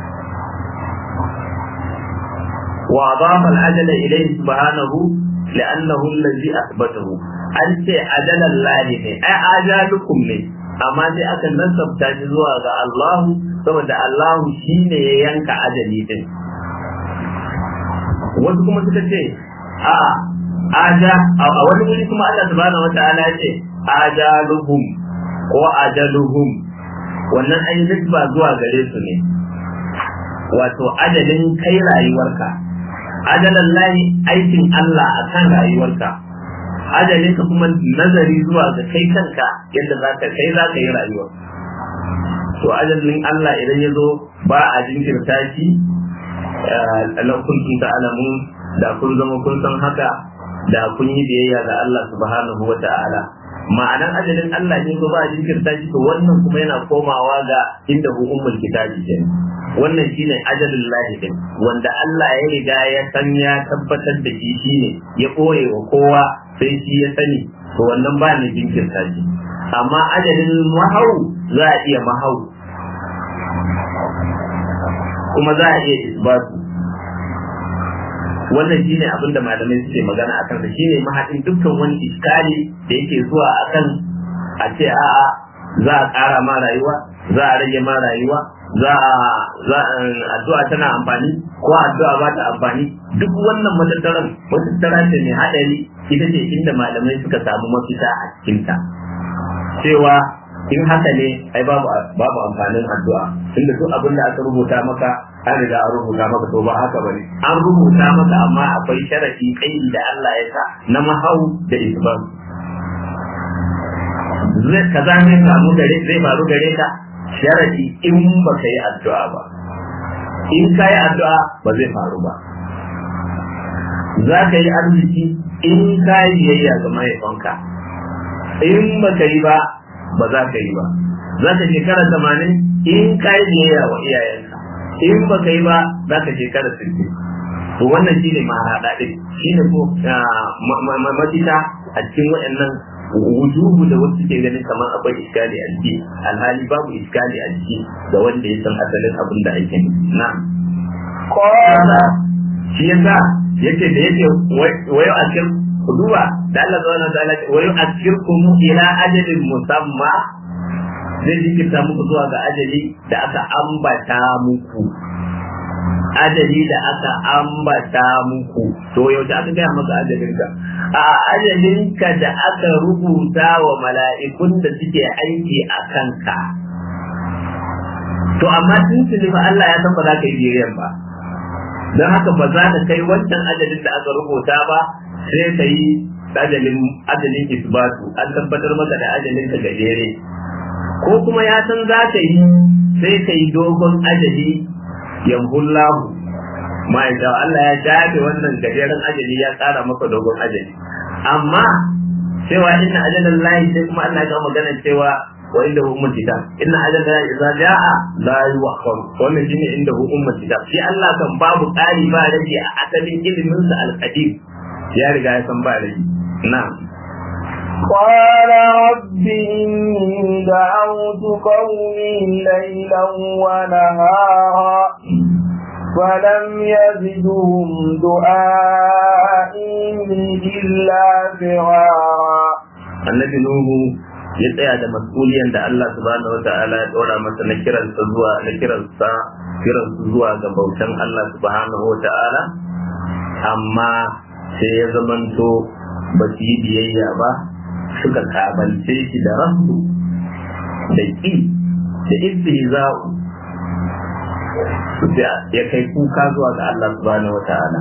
wa adafa al-ajala ilayhi subhanahu li'annahu alladhi athbatahu an ce ajalan lahi ne ai ajalukum ne amma sai aka nasabta shi zuwa ga Allahu saboda Allahu shine ya yanka ajali din wasu kuma suka ce a aja a wani wuri kuma Allah subhanahu wataala ya ce ajaluhum ko ajaluhum wannan an yi ba zuwa gare su ne wato ajalin kai rayuwarka ajalan lahi aikin Allah akan rayuwarka ajalin ka kuma nazari zuwa ga kai kanka yadda za ka kai za ka yi rayuwa to ajalin Allah idan ya zo ba a jinkirta shi lau kuntum ta'lamun da kun zama kun san haka da kun yi biyayya ga Allah subhanahu wa ta'ala ma'anan ajalin Allah ne ko ba a jinkirta shi to wannan kuma yana komawa ga inda hu ummul kitabi ke wannan shine ajalin lahi din wanda Allah ya riga ya san ya tabbatar da shi shine ya koye wa kowa sai shi ya sani to wannan ba ne jinkirta shi amma ajalin mahau za a iya mahau kuma za a iya isbatu wannan shine abin da malamai suke magana a kansa shine mahaɗin dukkan wani iskali da yake zuwa akan a ce a'a za a ƙara ma rayuwa za a rage ma rayuwa za a addu'a tana amfani ko addu'a ba ta amfani duk wannan matattaran matattara ce mai haɗari ita ce inda malamai suka samu mafita a cikinta cewa in haka ne ai babu babu amfanin addu'a tunda duk abin da aka rubuta maka an riga an rubuta maka to ba haka bane an rubuta maka amma akwai sharadi kai da Allah ya sa na mahau da isban zai kaza ne samu gare zai faru gare ka sharadi in ba ka yi addu'a ba in ka yi addu'a ba zai faru ba za ka yi arziki in ka yi biyayya ga mahaifanka in ba ka yi ba ba za ka yi ba za ka shekara tamanin in ka yi biyayya wa iyayenka in ba ka yi ba za ka shekara sittin to wannan shine mahaɗa ɗin shine ko mafita a cikin waɗannan wujuhu da wasu ke ganin kamar akwai iskali a ciki alhali babu iskali a ciki ga wanda ya san asalin abin da ake na Qala shi yasa yake da yake wayo a cikin duba da Allah subhanahu wa ta'ala wayo a cikin kuma ila ajalin musamma zai jinkirta muku zuwa ga ajali da aka ambata muku ajali da aka ambata muku to yaushe aka gaya maka ajalinka a ajalinka da aka rubuta wa mala'ikun da suke aiki a kanka to amma tuntuni fa Allah ya san ba za ka yi biyayyan ba don haka ba za ka kai wancan ajalin da aka rubuta ba sai ka yi ajalin ajalin isbatu an tabbatar maka da ajalin ka gajere ko kuma ya san za ka yi sai ka yi dogon ajali yamhullahu ma'aikata Allah ya shafe wannan gajeren ajali ya tsara maka dogon ajali amma cewa inna ajalan lahi sai kuma Allah ya magana cewa wa inda hu ummul kitab inna ajalan lahi idza jaa la yuwaffar wannan shine inda hu ummul kitab shi Allah kan babu ƙari ba rage a asalin ilimin sa al-qadim ya riga ya san ba rage na'am قال رب إني دعوت قومي ليلا ونهارا فلم يزدهم دعائي إلا فرارا annabi nuhu ya tsaya da mas'uliyan da Allah subhanahu wa ta'ala ya dora masa na kiransa zuwa na kiransa kiransu zuwa ga bautan Allah subhanahu wa ta'ala amma sai ya zamanto ba su yi biyayya ba suka kabance shi da rasu da ƙi da istihza'u ya kai kuka zuwa ga Allah subhanahu wa ta'ala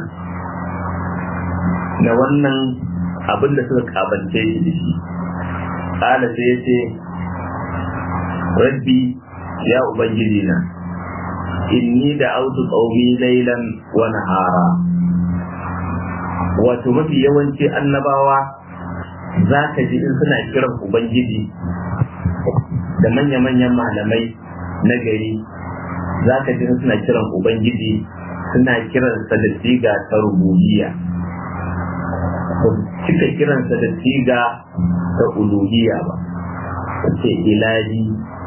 na wannan abin da suka kabance shi da shi ƙala sai ya ce rabbi ya ubangiji na inni da autu qaumi laylan wa nahara wato mafi yawanci annabawa za ka ji in suna kiran ubangiji da manya-manyan malamai na gari za ka ji in suna kiran ubangiji suna kiransa da siga ta rububiyya cika kiransa da siga ta uluhiyya ba ce ilahi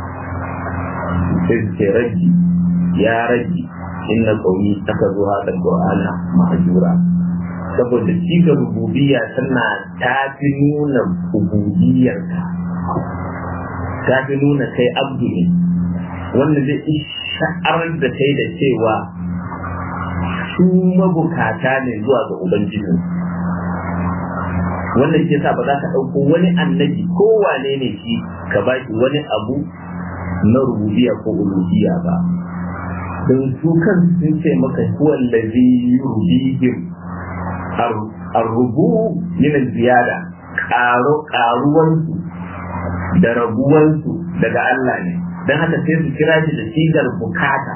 sai ce raji ya raji inna qaumi aka zo hada qur'ana mahjura saboda siga rububiyya tana ta fi nuna ubudiyyarka ta fi nuna kai abdu ne wanda zai sha'arar da kai da cewa su mabukata ne zuwa ga ubangiji wannan ke sa ba za ka ɗauko wani annabi ko wane ne shi ka ba shi wani abu na rububiya ko uluhiyya ba don su kan sun ce maka huwan da zai yi rubihim arrubu min ziyada ƙaruwansu da rabuwansu daga Allah ne don haka sai su kira shi da sigar bukata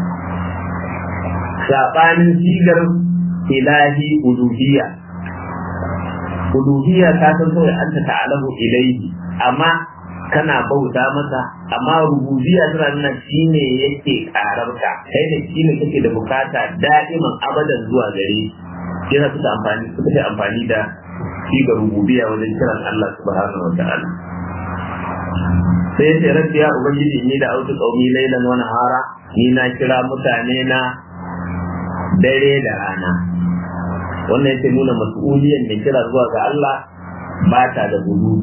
saɓanin sigar ilahi uluhiyya uluhiyya ta san kawai anta ta'alamu ilaihi amma kana bauta masa amma rububiyya tana nuna shine yake kararka kai da shine kake da bukata da'iman abadan zuwa gare shi yana suka amfani suka yi amfani da shi ga rububiyya wajen kiran Allah subhanahu wa ta'ala sai ya ce rabbi ya ubangiji ni da autu qaumi laylan wa nahara ni na kira mutane na dare da rana wannan yake nuna mas'uliyan da kira zuwa ga Allah ba ta da gudu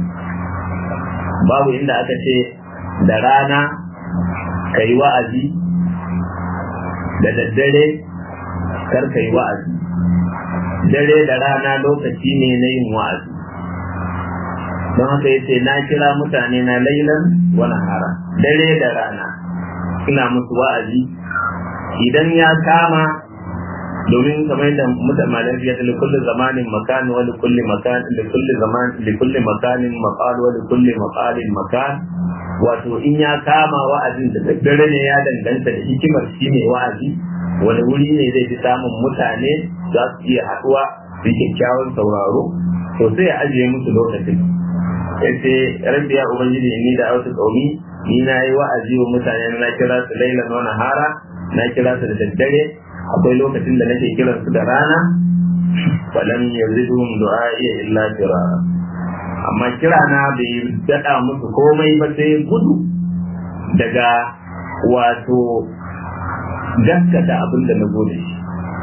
babu inda aka ce da rana ka yi wa'azi da daddare kar ka yi wa'azi dare da rana lokaci ne na yin wa'azi don haka yace na kira mutane na lailan wa nahara dare da rana ina musu wa'azi idan ya kama domin kamar yadda mutan malam ya da kulli zamanin makan wa kulli makan da kulli zaman da kulli makanin maqal wa kulli maqalin makan wato in ya kama wa'azin da daddare ne ya danganta da hikimar shi ne wa'azi wani wuri ne zai fi samun mutane za su iya haɗuwa su kyakkyawan sauraro to sai ya ajiye musu lokacin yace rabbi ya ubangiji ni da autu qaumi ni na yi wa'azi wa mutane na kira su lailan wa nahara na kira su da daddare akwai lokacin da nake kiran su da rana falam yazidhum du'a'i illa firara amma kira na bai dada musu komai ba sai gudu daga wato gaskata abin da na zo da shi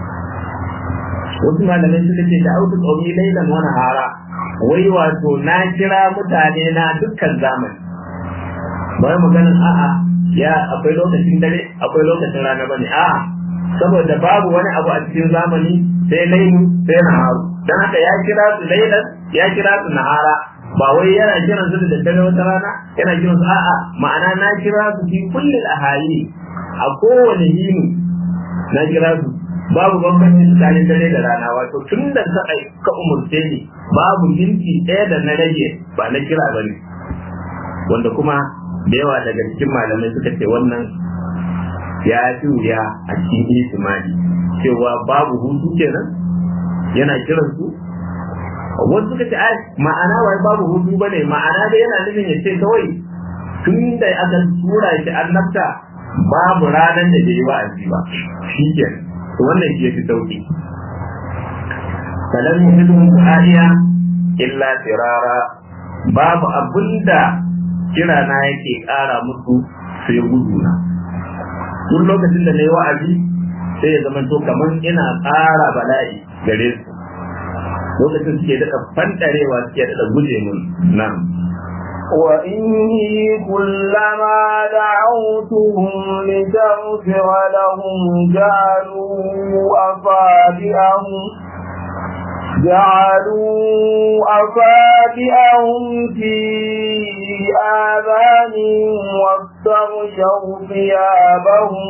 wasu malamai suka ce da autu qaumi lailan wa nahara wai wato na kira mutane na dukkan zamani bai maganin a'a ya akwai lokacin dare akwai lokacin rana bane a'a saboda babu wani abu a cikin zamani sai lailu sai naharu dan haka ya kira su lailan ya kira su nahara ba wai yana kiran su da dare wata rana yana kiran su a'a ma'ana na kira su fi kulli ahali a kowane yini na kira su babu bambanci tsakanin dare da rana wato tun da ka ka umurce ni babu minti ɗaya da na rage ba na kira ba ne wanda kuma da yawa daga cikin malamai suka ce wannan ya fi wuya a cikin ihtimali cewa babu hutu kenan yana kiran su wasu suka ce ai ma'ana wai babu hutu bane ma'ana dai yana nufin ya ce kawai tun da aka tura shi annabta babu ranar da bai yi wa'azi ba shi kenan to wannan shi yafi sauki falan yuhidun du'aniya illa firara babu abinda kira na yake ƙara musu sai gudu na duk lokacin da na yi wa'azi sai ya zama to kamar ina ƙara bala'i gare su lokacin suke daɗa fanɗarewa suke daɗa guje mun nan وإني كلما دعوتهم لتغفر لهم جعلوا أصابعهم جعلوا أصابعهم في آذانهم واستغشوا ثيابهم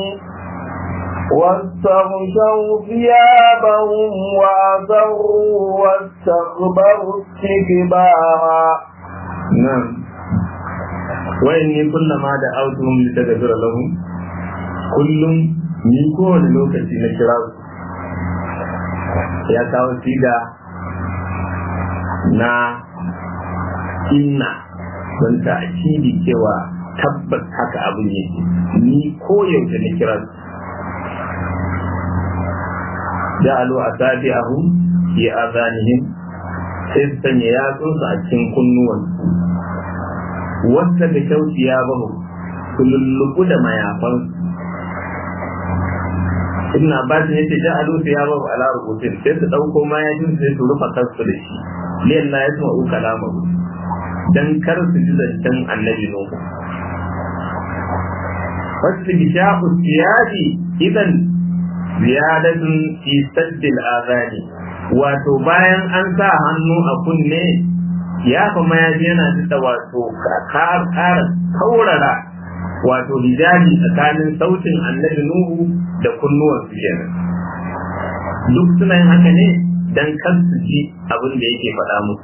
واستغشوا ثيابهم وأسروا واستكبروا استكبارا نعم وإني كلما دعوتهم لتغفر لهم كل ni kowane lokaci na kira su ya kawo siga na inna don ta akidi cewa tabbas haka abin yake ni koyaushe na kira su ja'alu asabi'ahum fi azanihim sai su sanya yatsunsu a cikin kunnuwan wasta da kyauci ya bahu su lullubu da mayafan ibn abbas ne ce ja'alu su ya bahu ala rubutun sai su dauko mayafin sai su rufa kansu da shi liyan la yasma'u kalamahu dan kar su ji zancen annabi nuhu wasu bisha'u siyadi idan ziyadatun fi saddil azani wato bayan an sa hannu a kunne ya fa mayafi yana da wato ƙara kaurara wato hijabi tsakanin sautin annabi nuhu da kunnuwan su kenan duk suna yin haka ne dan kar su ji abin da yake faɗa musu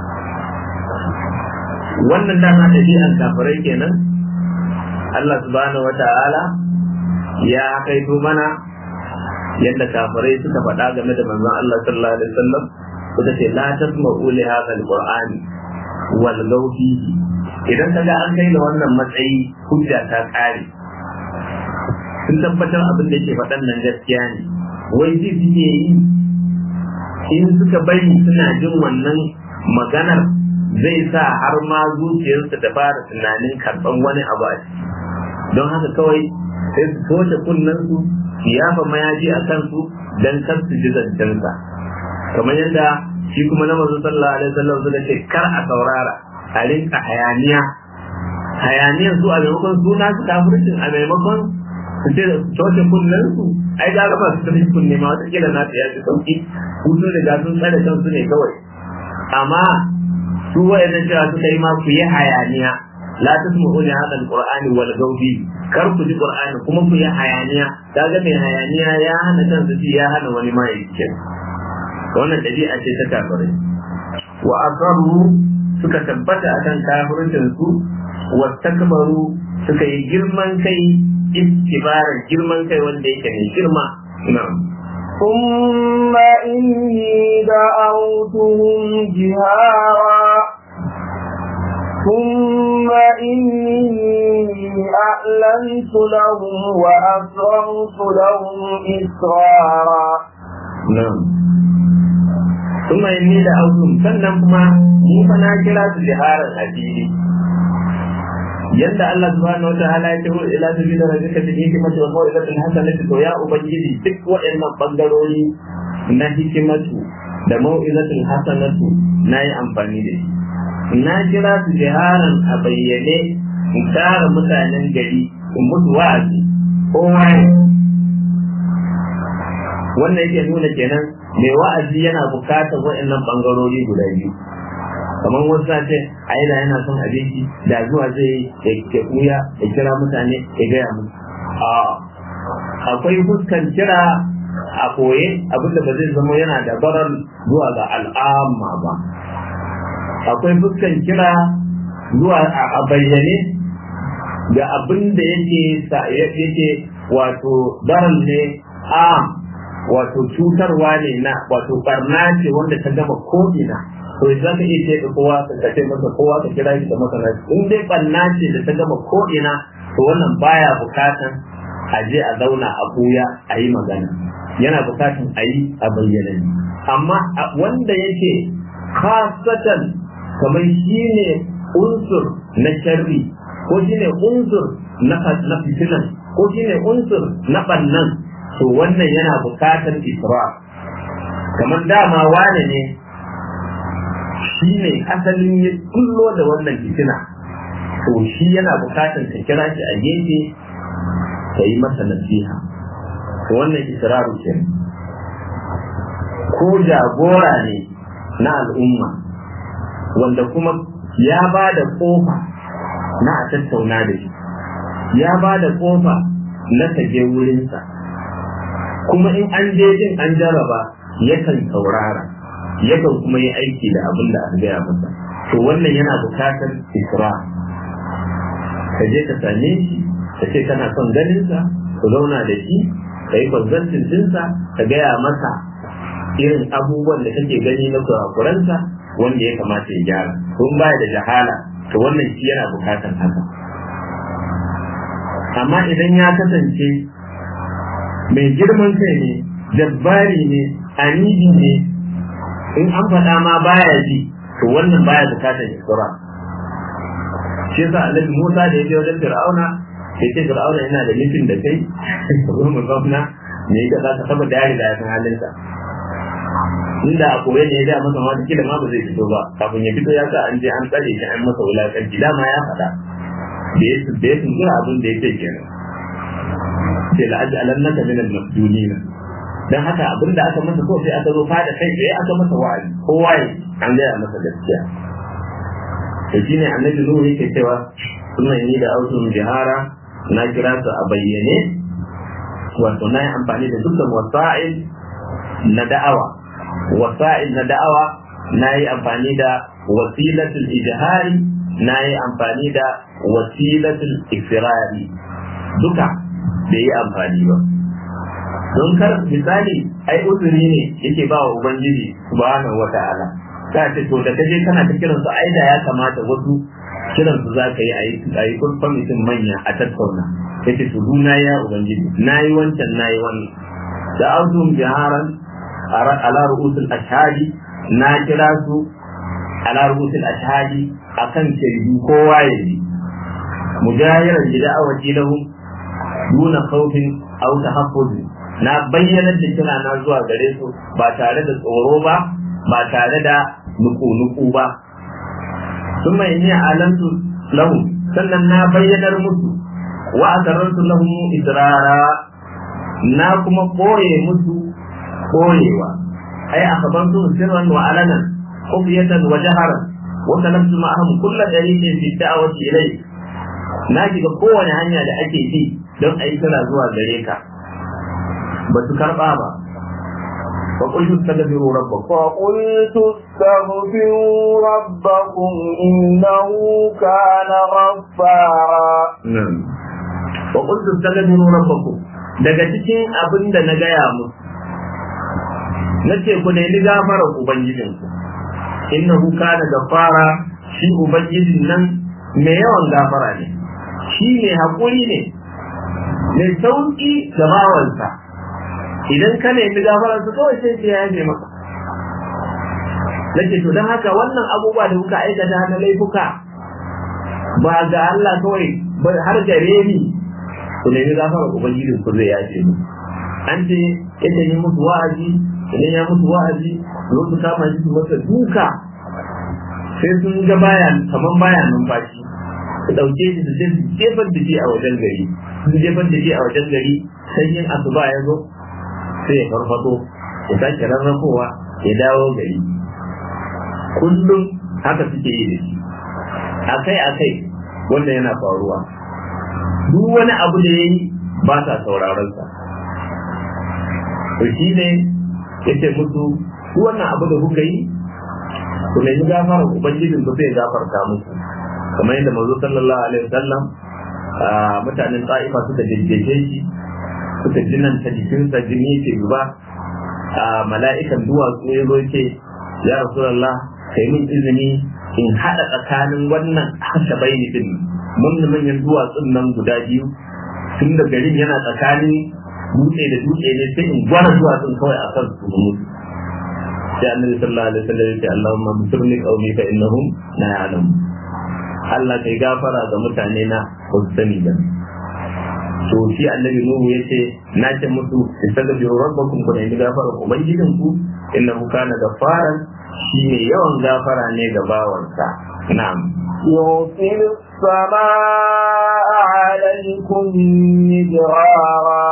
wannan dama ɗabi'an kafirai kenan Allah subhanahu wa ta'ala ya kaito mana yadda kafirai suka faɗa game da manzon Allah sallallahu alaihi wasallam suka ce la tasma'u li hadha alqur'ani wal fihi idan kaga an kai da wannan matsayi hujja ta kare sun tabbatar abin da yake faɗan nan gaskiya ne wai ji suke yi in suka bari suna jin wannan maganar zai sa har ma zuciyarsu ta fara tunanin karɓan wani abu a ciki don haka kawai sai su toshe kunnensu su yafa mayaji a kansu don kar su ji zancensa kamar yadda shi kuma na mazu sallallahu alaihi wasallam suka ce kar a saurara a rinka hayaniya hayaniyar su a maimakon suna su kafircin a maimakon su ce su toshe kunnensu ai ga ba su tafi kunne ma wata kila na ya ji sauki hutu da ga sun tsare kansu ne kawai amma su wa'annan cewa suka yi ma ku yi hayaniya la tasma'u li hadha alqur'ani wal gawbi kar ku ji qur'ani kuma ku yi hayaniya kaga mai hayaniya ya hana kansa ji ya hana wani ma yake wannan dabi'a ce ta kafirai wa asarru suka tabbata akan kafircin su wa takbaru suka yi girman kai istibaran girman kai wanda yake mai girma na'am ثم إني دعوتهم جهارا ثم إني أعلنت لهم وأسررت لهم إسرارا نعم ثم إني دعوتهم sannan kuma ni fa na kira su jiharar addini yadda Allah subhanahu wataala ya ce ila sabila rabbika bil hikmati wal mau'izati al hasanati to ya ubangiji duk waɗannan bangarori na hikimatu da mau'izatul hasanatu na yi amfani da shi na kira su jiharan a bayyane in tara mutanen gari in mutu wa'azi kowa wannan yake nuna kenan mai wa'azi yana bukatar waɗannan bangarori guda biyu kamar wasu na ce a yana yana son abinci da zuwa zai ya kuya ya kira mutane ya gaya musu a akwai fuskan kira a koye abinda ba zai zama yana da barar zuwa ga al'amma ba akwai fuskan kira zuwa a bayyane ga abin da yake yake wato barar ne a wato cutarwa ne na wato barna ce wanda ta gama ko'ina to za ka iya ce kowa ka ce masa kowa ka kira shi da masana in dai barna ce da ta gama ko'ina to wannan baya bukatan a je a zauna a buya a yi magana yana bukatan a yi a bayyana amma wanda yake khasatan kamar shi ne unsur na sharri ko shi ne unsur na fitinan ko shi ne unsur na ɓannan to wannan yana bukatar isra kamar dama wane ne shi ne asalin ya kullo da wannan fitina to shi yana bukatan ka kira shi a gefe ka yi masa nasiha to wannan israru ke ko jagora ne na al'umma wanda kuma ya ba da kofa na a tattauna da shi ya ba da kofa na je wurinsa kuma in an je din an jaraba yakan saurara yakan kuma yi aiki da abin da aka gaya masa to wannan yana bukatar isra ka je ka same shi ka ce kana son ganinsa ku zauna da shi ka yi kwanzantin dinsa ka gaya masa irin abubuwan da kake gani na kurakuransa wanda ya kamata ya gyara kun baya da jahala to wannan shi yana bukatar haka amma idan ya kasance mai girman kai ne jabbari ne anidi ne in an faɗa ma baya ji to wannan baya bukatar isra shi yasa annabi Musa da yaje wajen Fir'auna sai ce Fir'auna yana da nufin da kai ko mu zauna ne ga za ka saba da yari da ya san halinsa inda a koyi ne ya ga masa ma kila ma ba zai fito ba kafin ya fito ya sa an je an tsare shi an masa wulakanci dama ya faɗa da ya da ya tunzura abin da ya ce kenan sai la'aj'alannaka min al-masjunina dan haka abin da aka masa kawai sai aka zo fada kai sai aka masa wa'azi kowa ya an gaya masa gaskiya to shine annabi nuhu yake cewa sunan yi da autun jihara na kira su a bayyane wato na yi amfani da dukkan wasa'il na da'awa wasa'il na da'awa na yi amfani da wasilatul ijhari na yi amfani da wasilatul ifirari duka da yi amfani ba don kar misali ai uzuri ne yake ba wa ubangiji subhanahu wata'ala ka ce to da kaje kana ta kiran su ai da ya kamata wasu kiran su za ka yi a yi a yi kwamitin manya a tattauna yace to duna ya ubangiji nayi wancan nayi wannan da auzum biharan ala ru'usul ashhadi na kira su ala ru'usul ashhadi akan shaidu kowa ya yi mujahiran bida'awati lahum duna khawfin aw tahaffuzin na bayyanar da kira na zuwa gare su ba tare da tsoro ba ba tare da nuku-nuku ba sun mai ne alantu lahu sannan na bayyanar musu wa asarrantu lahum israra na kuma koye musu koyewa ai akabantu sirran wa alanan khufiyatan wa jaharan wa kalamtu ma'ahum kullu dalilin fi da'wati ilayk na shiga kowane hanya da ake bi don a yi kira zuwa gare ka ba su karɓa ba فقلت استغفروا ربكم فقلت استغفروا ربكم إنه كان غفارا نعم وقلت استغفروا ربكم daga cikin abin da na gaya musu na ce ku nemi gafarar ubangijinku innahu kana gafara shi ubangijin nan mai yawan gafara ne shi ne haƙuri ne mai sauƙi ga bawansa idan ka nemi gafarar su kawai sai ya yaje maka nake to don haka wannan abubuwa da kuka aikata na laifuka ba ga Allah kawai ba har gare ni ku nemi gafarar ubangiji ku zai yaje mu an ce yadda yi musu wa'azi idan ya musu wa'azi zo su kama shi su masa duka sai sun ga baya kaman baya numfashi su ɗauke shi su jefar da shi a wajen gari su jefar da shi a wajen gari sanyin asuba ya zo sai ya farfado ya sake rarrafowa ya dawo gari kullum haka suke yi da shi akai akai wanda yana faruwa duk wani abu da ya yi ba sa sauraron sa to shi ne ya ce musu duk wannan abu da kuka yi ku nemi gafara ubangijin ku zai gafarta musu kamar yadda manzo sallallahu alaihi wasallam mutanen ta'ifa suka jejjeje shi suka jinan ta jikinsa jini ke zuba a mala'ikan duwatsu ya zo ce ya rasulallah kai min izini in haɗa tsakanin wannan haka bayani din mun manyan duwatsun nan guda biyu tun da garin yana tsakanin dutse da dutse ne sai in gwara duwatsun kawai a kan su mutu sai annabi sallallahu alaihi wasallam ya ce Allahumma bisirni qaumi fa innahum la ya'lamun Allah kai gafara ga mutane na ba su sani ba to shi annabi nuhu yace na ce musu istaghfiru rabbakum ku nemi gafara ubangijin ku innahu kana ghafaran shi ne yawan gafara ne ga bawansa na'am يرسل السماء عليكم مدرارا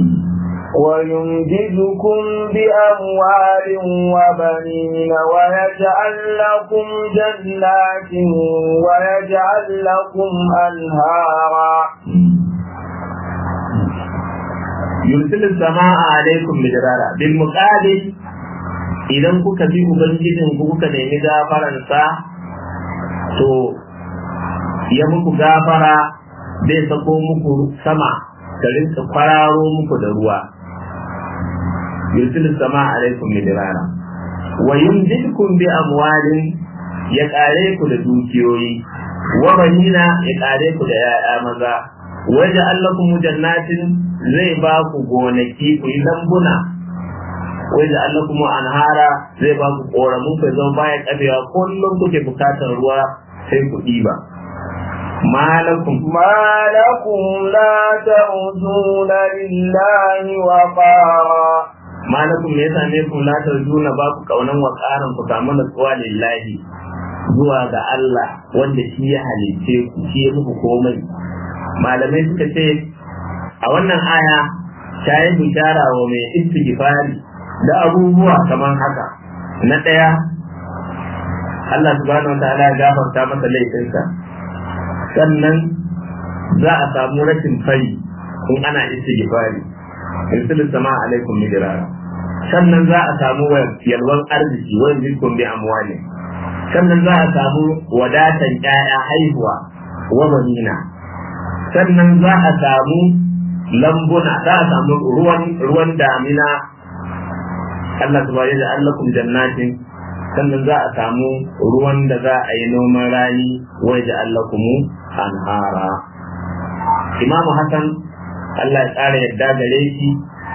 ويمددكم بأموال وبنين ويجعل لكم جنات ويجعل لكم أنهارا يرسل السماء عليكم مدرارا بالمقابل idan kuka bi ubangijin ku kuka nemi gafaransa to ya muku gafara zai sako muku sama ta rinka kwararo muku da ruwa yursilu sama alaikum midrara wa yumdidkum bi amwalin ya kare ku da dukiyoyi wa banina ya kare ku da yaya maza waje allakum jannatin zai ba ku gonaki ku yi lambuna waje allakum anhara zai ba ku koramu ku zama baya kabewa kullum kuke bukatar ruwa sai ku ɗiba malakum ما لكم لا ترجون لله وقارا malakum me yasa ne kun la tarjuna ba ku kaunan wa karan ku samu natsuwa lillahi zuwa ga Allah wanda shi ya halice ku shi ya muku komai malamai suka ce a wannan aya ta yi bishara wa mai istighfari da abubuwa kamar haka na ɗaya Allah subhanahu wa ta'ala ya gafarta masa laifinsa sannan za a samu rashin fari in ana istighfari irsil sama alaikum midrara sannan za a samu yalwan arziki wa yuzkum bi amwali sannan za a samu wadatan ƴaƴa haihuwa wa banina sannan za a samu lambuna za a samu ruwan ruwan damina Allah subhanahu wa ta'ala jannatin sannan za a samu ruwan da za a yi noman rani waje allakumu anhara imamu hassan allah ya ƙara yadda gare shi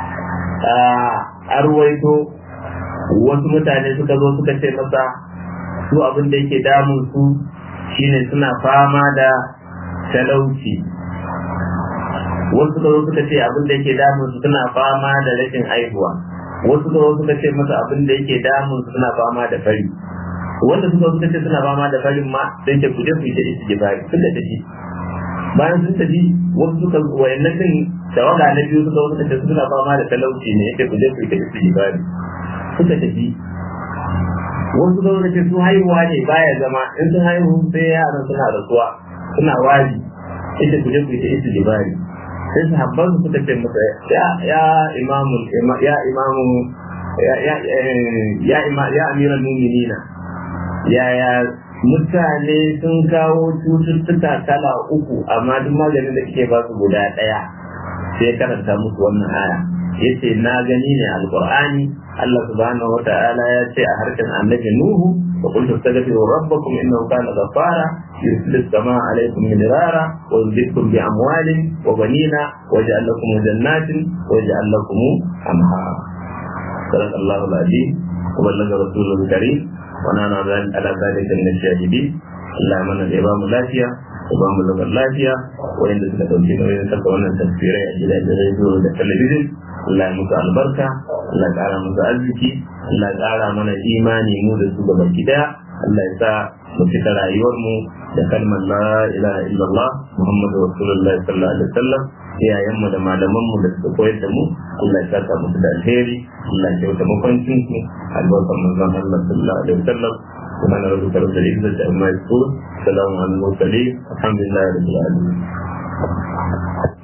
a ruwaito wasu mutane suka zo suka ce masa su abin da yake damun su shine suna fama da talauci wasu suka zo suka ce abin da yake damun su suna fama da rashin haihuwa wasu da suka ce masa abin da yake damun suna fama da fari wanda suka suka ce suna fama da farin ma sai ce kuje ku yi da isi gibari suka tafi bayan sun tafi wasu suka wayannan din tawaga na biyu suka suka ce suna fama da talauci ne yake kuje ku yi da isi gibari suka tafi wasu suka suka ce su haihuwa ne baya zama in sun haihu sai yaran suna rasuwa suna wari yake kuje ku yi da isi gibari sai sahabban su suka ce masa ya ya imamu ya imamu ya ya ya ya amiral mu'minina ya ya mutane sun kawo cututtuka kala uku amma duk maganin da kike ba su guda daya sai karanta musu wannan aya yace na gani ne alqur'ani Allah subhanahu wata'ala ya ce a harshen annabi nuhu wa qul tastaghfiru rabbakum innahu kana ghaffara يرسل السماء عليكم مدرارا ويمددكم بأموال وبنين ويجعل لكم جنات ويجعل لكم أنهارا صدق الله العظيم وبلغ رسوله الكريم ونحن على ذلك من الشاهدين Allah ya mana da ya bamu lafiya ya bamu zaman lafiya wanda suka dauki nauyin saka wannan tafsirai a gidajen rediyo da talabijin Allah ya musu albarka Allah ya kara musu arziki Allah ya kara mana imani mu da su gaba daya Allah ya sa mu fita rayuwar mu da kalmar la ilaha illallah muhammadu rasulullahi sallallahu alaihi wasallam iyayen mu da malaman mu da suka koyar da mu Allah ya saka musu da alheri Allah ya kyauta makwancin su albarkar manzon Allah sallallahu alaihi wasallam سبحان ربك رب العزة عما يصفون سلام على المرسلين الحمد لله رب العالمين